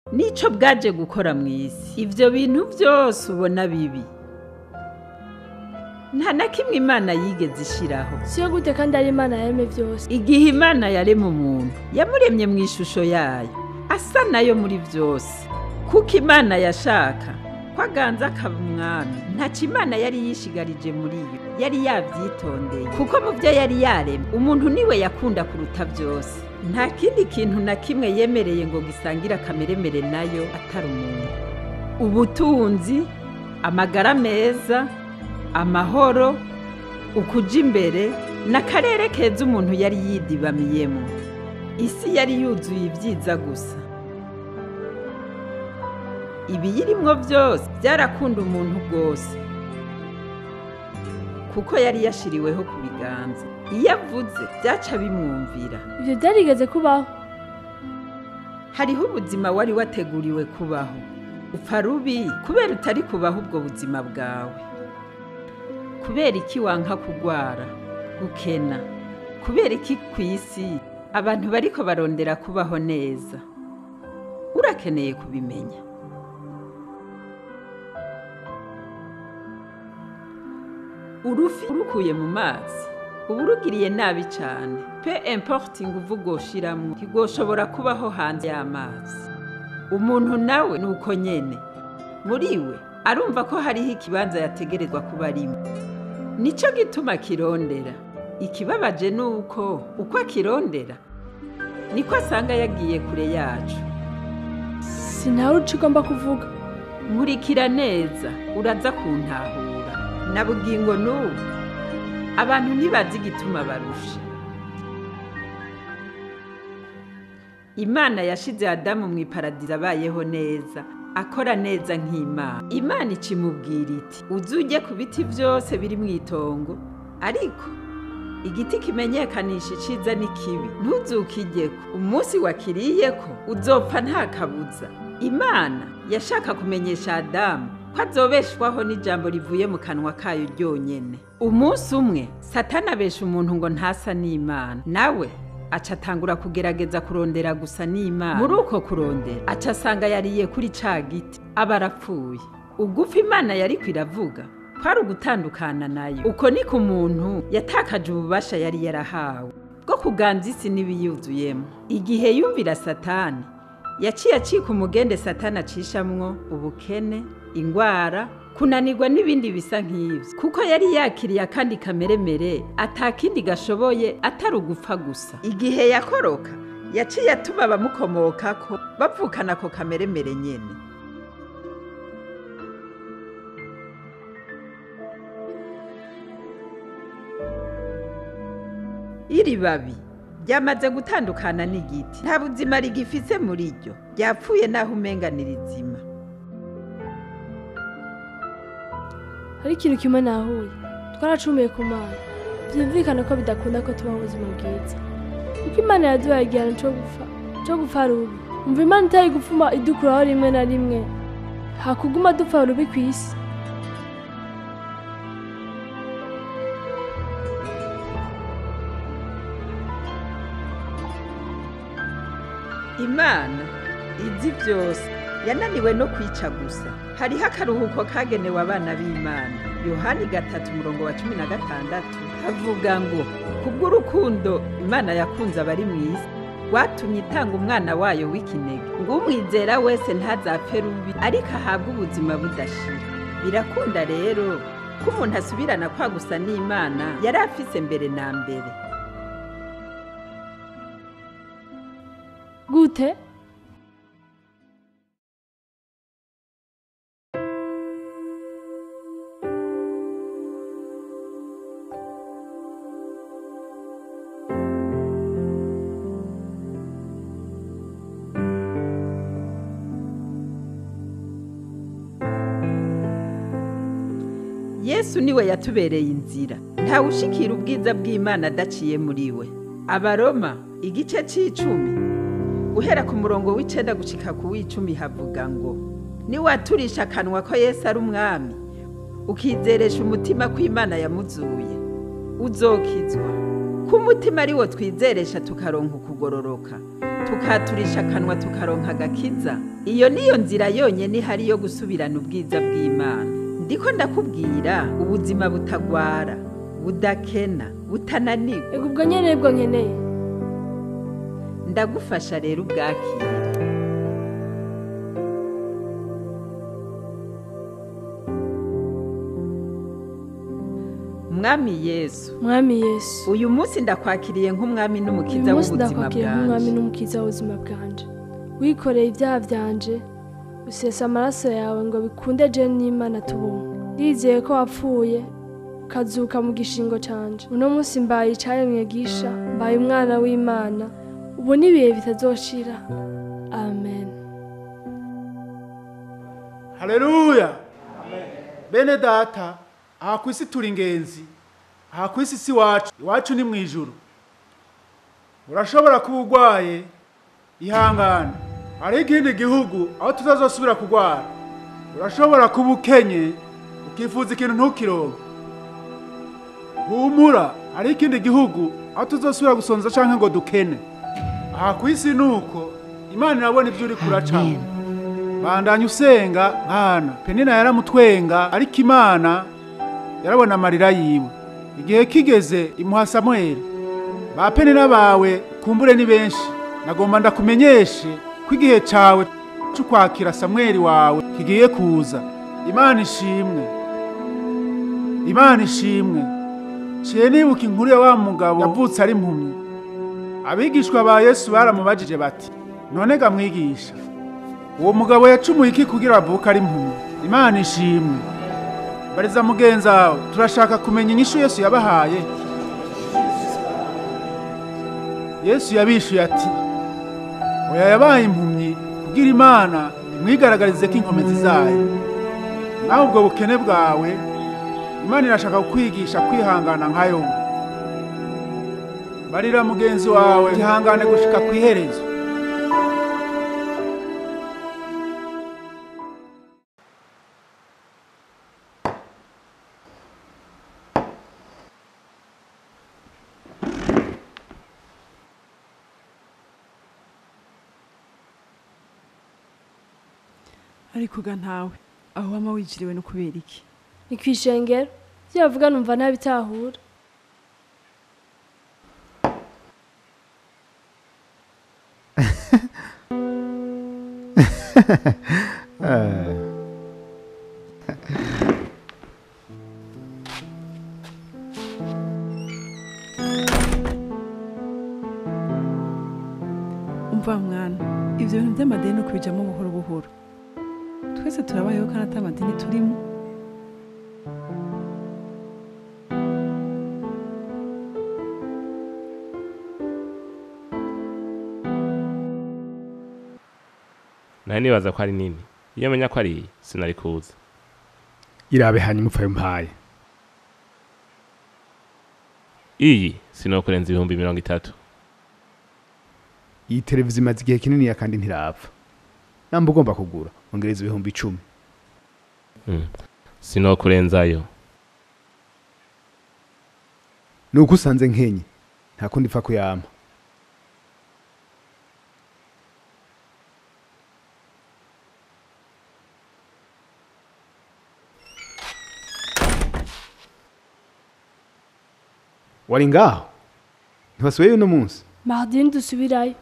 nico bwaje gukora mu isi ivyo bintu vyose ubona bibi nta na kimwe imana yigeze ishiraho siyo gute kandi ari imana yaremye byose igihe imana yarema umuntu yamuremye mu ishusho yayo asa nayo muri byose kuko imana yashaka ko aganza akaba umwami ntacyo imana yari yishigarije muri yo yari yabyitondeye kuko mu byo yari yaremye umuntu niwe yakunda kuruta byose nta kindi kintu na kimwe yemereye ngo gisangire akameremere nayo atari umuntu ubutunzi amagara meza amahoro ukuja imbere n'akarere keza umuntu yari yidibamiyemo isi yari yuzuye ibyiza gusa ibiyirimwo byose byarakunda umuntu rwose kuko yari yashiriweho ku biganza iyo avuze byaca bimwumvira ibyo byarigeze kubaho hariho ubuzima wari wateguriwe kubaho upfa rubi kubera utari kubaho ubwo buzima bwawe kubera iki wanka kugwara gukena kubera iki ku isi abantu bariko barondera kubaho neza urakeneye kubimenya urufi urukuye mu mazi uba urugiriye nabi cyane pe importe inguvu ugoshiramwo ntigoshobora kubaho hanze y'amazi umuntu nawe ni uko nyene muri we arumva ko hariho ikibanza yategerezwa kuba arimo nico gituma kirondera ikibabaje ni uko uko akirondera niko asanga yagiye kure yacu sintawe uco ugomba kuvuga nkurikira neza uraza kuntahura na bugingo n'ubu abantu ntibazi igituma barusha imana yashize adamu mu iparadizo abayeho neza akora neza nk'imana imana ikimubwira iti uze ujye ku biti byose biri mu itongo ariko igiti kimenyekanisha iciza n'ikibi ntuzukijyeko umunsi wakiriyeko uzopfa nta kabuza imana yashaka kumenyesha adamu ko azobeshwaho n'ijambo rivuye mu kanwa kayo ryonyene umunsi umwe satani abesha umuntu ngo ntasa n'imana nawe aca atangura kugerageza kurondera gusa n'imana muri uko kurondera aca asanga yariye kuri ca giti aba arapfuye ugufa imana yariko iravuga kwari ugutandukana nayo uko niko umuntu yatakaje ububasha yari yarahawe bwo kuganza isi n'ibiyuzuyemo igihe yumvira satani yaciye acika umugende satani acishamwo ubukene ingwara kunanirwa n'ibindi bisa nk'ibyo kuko yari yakiriye akandi kameremere atakindi gashoboye atari ugupfa gusa igihe yakoroka yaciye atuma abamukomokako bapfukana ako kameremere nyene iri babi ryamaze gutandukana n'igiti nta buzima rigifise muri ryo ryapfuye naho umenga ni rizima hari ikintu kimwe nahuye twaracumuye ku mana byumvikana ko bidakunda ko tubaho ubuzima bwiza kuko imana yaduhaye igihano cyo gupfa cyo gupfa rubi umva imana itari gupfuma idukuraho rimwe na rimwe hakuguma dupfa rubi ku isi imana izi byose yananiwe no kwica gusa hariho akaruhuko kagenewe abana b'imana yohani gatatu umurongo wa cumi na gatandatu havuga ngo kubw'urukundo imana yakunze abari mu isi rwatumye itanga umwana wayo w'ikinege ngo umwizera wese ntazapfe rubi ariko ahabwe ubuzima budashira birakunda rero ko umuntu asubirana kwa gusa n'imana yari afise mbere na mbere gute yesu niwe yatubereye inzira ntawe ushikira ubwiza bw'imana adaciye muri we abaroma igice c'icumi guhera ku murongo w'icenda gushika ku w'icumi havuga ngo niwaturisha akanwa ko yesu ari umwami ukizeresha umutima ko imana yamuzuye uzokizwa kuko umutima ari wo twizeresha tukaronka ukugororoka tukaturisha akanwa tukaronka agakiza iyo niyo nzira yonyine ihari yo gusubirana ubwiza bw'imana ndiko ndakubwira ubuzima butagwara budakena butananirwa ego ubwo nyene nibwo nkeneye ndagufasha rero ubwakire mwami yesu mwami yesu uyu munsi ndakwakiriye nk'umwami uyu n'umukiza munsi w'ubuzima ndakwakira nk'umwami bwanjye n'umukiza w'ubuzima bwanje wikoreye ibyaha byanje usesa amaraso yawe ngo bikunde je n'imana tubumwe ndizeye ko wapfuye ukazuka mu gishingo canje uno munsi mbaye icaremwe gisha mbaye umwana w'imana ubu n'ibihe bitazoshira amen haleluya bene data aha ku isi turi ingenzi aha ku isi si iwacu iwacu ni mu ijuru urashobora kuba urwaye ihangane hariho ikindi gihugu aho tutazosubira kurwara urashobora kuba ukenye ukifuza ikintu ntukironke humura hariho ikindi gihugu aho tuzosubira gusonza canke ngo dukene aha ku isi ni uko imana irabona ibyo uri kuracamo bandanya usenga nkana penina yaramutwenga ariko imana yarabona amarira yiwe igihe kigeze imuha samweli ba penina bawe kumbure ni benshi nagomba ndakumenyeshe ko igihe cawe cyo kwakira samweli wawe kigiye kuza imana ishimwe imana ishimwe ciye nibuka inkuru ya wa mugabo yavutse ari impumyi abigishwa ba yesu baramubajije bati none ga mwigisha uwo mugabo yacumuye iki kugira avuke ari impumyi imana ishimwe bariza mugenzi wawe turashaka kumenya inyishu yesu yabahaye yesu yabishuye ati oya yabaye impumyi kugira imana imwigaragarize ko inkomezi zayo nawe ubwo bukene bwawe imana irashaka kukwigisha kwihangana nkayo barira mugenzi wawe ihangane gushika ku iherezo ariko ga ntawe aho wama wiciriwe no kubera iki ni kwishengero ibyo bavuga numva ntabitahura umva mwana ibyo bintu by'amadeni no kubijamo buhoro buhoro twese turabayeho kandi ata madini turimo nawe nibaza ko ari nini iyo menya ko ari iyi sinari kuza irabe hanyuma upfayo mpaye iyi sinokurenza ibihumbi mirongo itatu iyi televiziyo imaze igihe kinini kandi ntirapfa namba ugomba kugura ongereza ibihumbi icumi Mm. sinokurenzayo ni uko usanze nkenye nta kundi ipfa kuyampa wari ngaho ntibasubiyeyo uno munsi mardini dusubirayo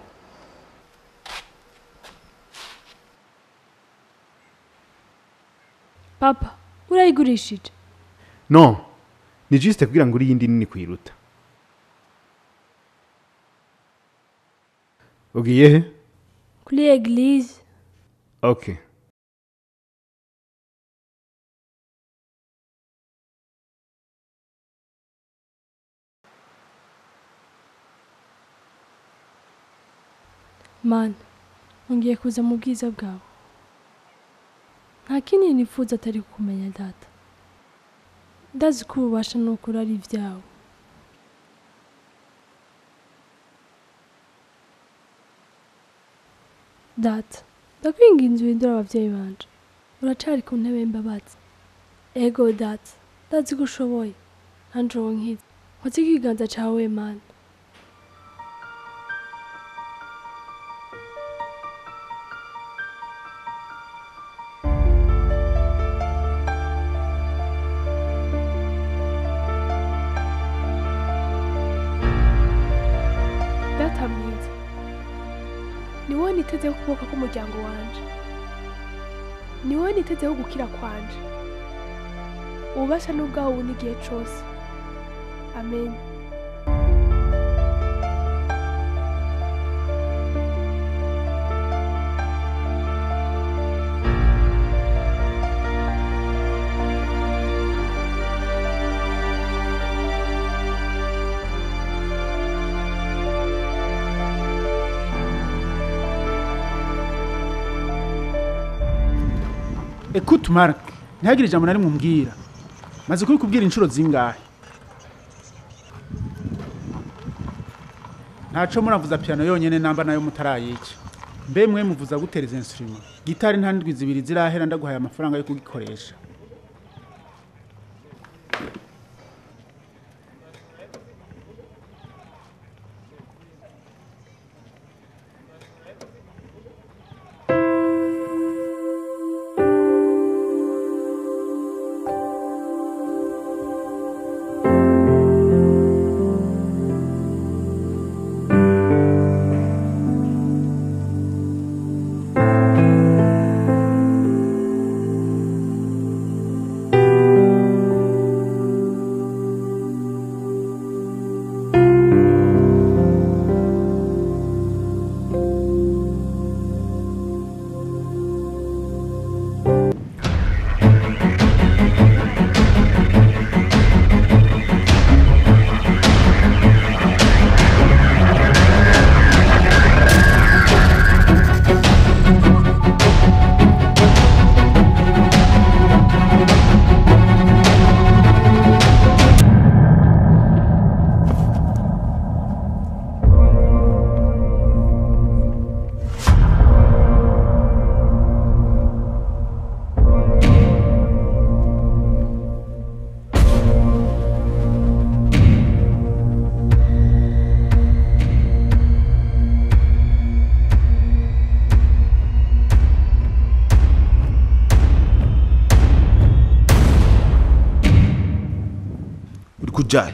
papa urayigurishije no ni jisite kugira ngo uri iyindi nini kuyiruta ugiye he kuri eglise okay mana ngiye kuza mu bwiza bwawe nta kindi nifuza atari kumenya data ndazi ko ububasha n'ukuri ari ibyawe data ndakwinginze uhindure ababyeyi banje uracari ku ntebe y'imbabazi ego data ndazi ko ushoboye nanjye uwo nkiza nkoze ikiganza cawe mana data mwiza ni wowe nitezeho ukuboko k'umuryango wanje ni wowe nitezeho gukira kwanje ububasha n'ubwawo ubu n'igihe cose amen Écoute Mark, ntihagire ijambo na rimwe umbwira. Maze kubikubwira inshuro zingahe? Ntaco muravuza piano yonyene namba nayo mutarayica. Mbe mwe muvuza gutereza instrument. Gitari nta ndwi zibiri zirahera ndaguhaye amafaranga yo kugikoresha. uri kujahe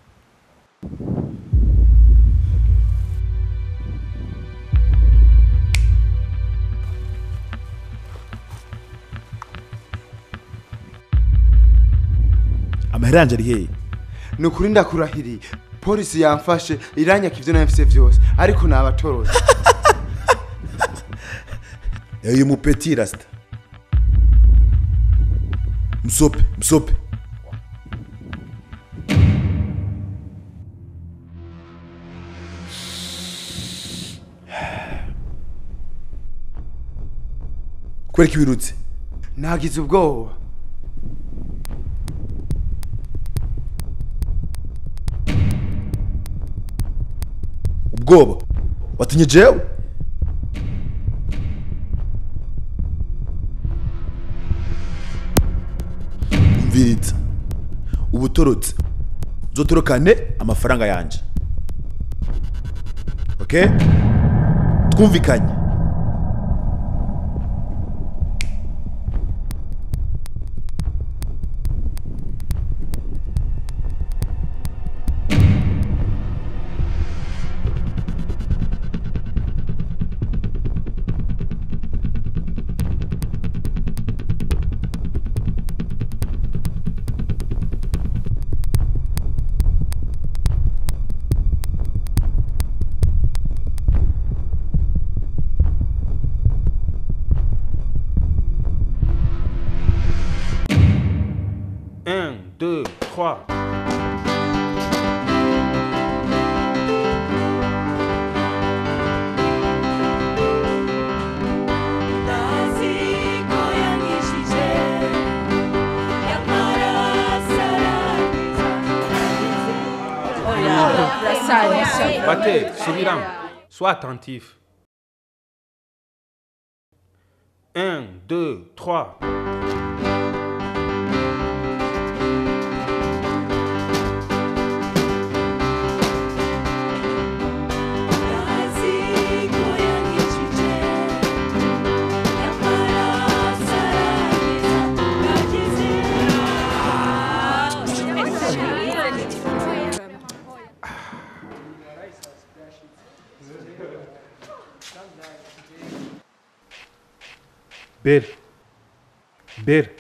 amahera yanje ari hehe ni ukuri ndakurahiriye polisi yamfashe iranyaka ibyo nabifise byose ariko nabatorose uyu mupeti rasita msope msope kwereka ibirutse nagize ubwoba ubwoba watinye jewe umviriza ubutorotse uzotorokane amafaranga yanje okay twumvikanye Un, deux, trois. Battez, subirant. Sois attentif. Un, deux, trois. bere bere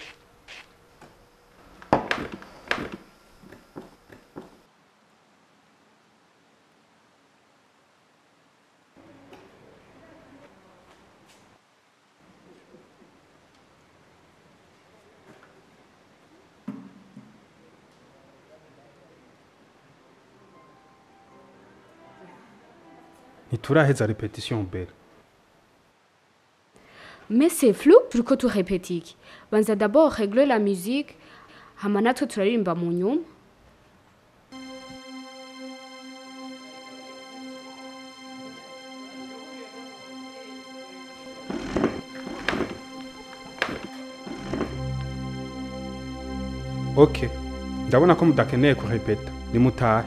ntituraheza repetition bere Mais c'est flou turiko turepeta iki banza d'abord régler la musique hama natwe turaririmba mu nyuma ok ndabona ko mudakeneye kurepeta nimutahe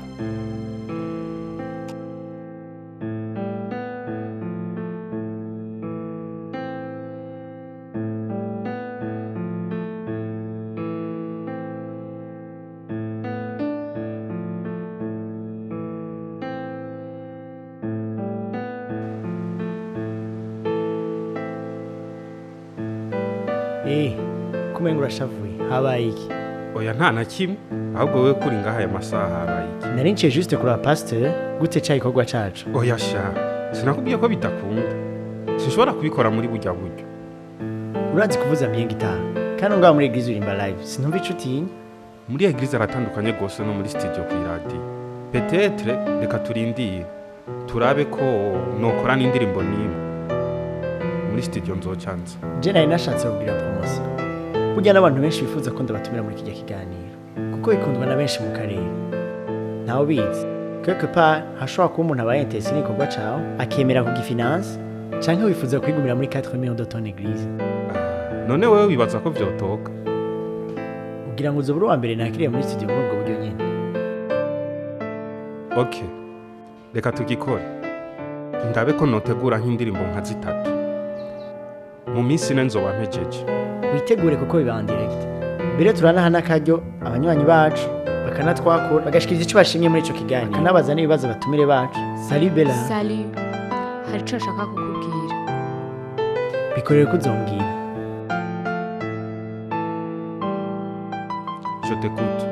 Eh, kumenga urashavuye habaye iki oya nta na kimwe ahubwo wowe kuri ngaha aya masaha habaye iki nari nciye juste kuraba pasteur gute ca ikorwa cacu oya sha sinakubwiye ko bidakunda sinshobora kubikora muri burya buryo urazi kuvuza bien gitara kandi ngaho muri eglise urimba live sinumva ico utinya muri eglise aratandukanye rwose no muri studio ku iradiyo petetre reka turindire turabe ko nokora n'indirimbo n'imwe muri studio nzocanza je nari nashatse kugira promotion burya n'abantu benshi bifuza ko ndabatumira muri kijya kiganiro kuko bikundwa na benshi mu karere ntawe ubizi quelque part hashobora kuba umuntu abaye intéressé n'igikorwa cawe akemera kugifinance canke wifuza kwigumira muri 4 millions de ton église none wewe wibaza ko vyotoka kugira ngo uzobe uri uwa mbere nakiriye muri studio muri ubwo buryo nyine ok reka tugikore ndabe ko notegura nk'indirimbo nka zitatu mu minsi ine nzoba mpejeje witegure kuko biba en direct mbere turanaha n'akaryo abanywanyi bacu bakanatwakura bagashikiriza ico bashimye muri ico kiganiro bakanabaza n'ibibazo batumire bacu sali bela sali hari ico nshaka kukubwira bikorere ko uzombwira je t'écoute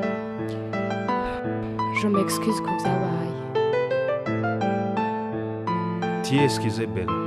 je m'excuse ku vyabaye ti excuse belle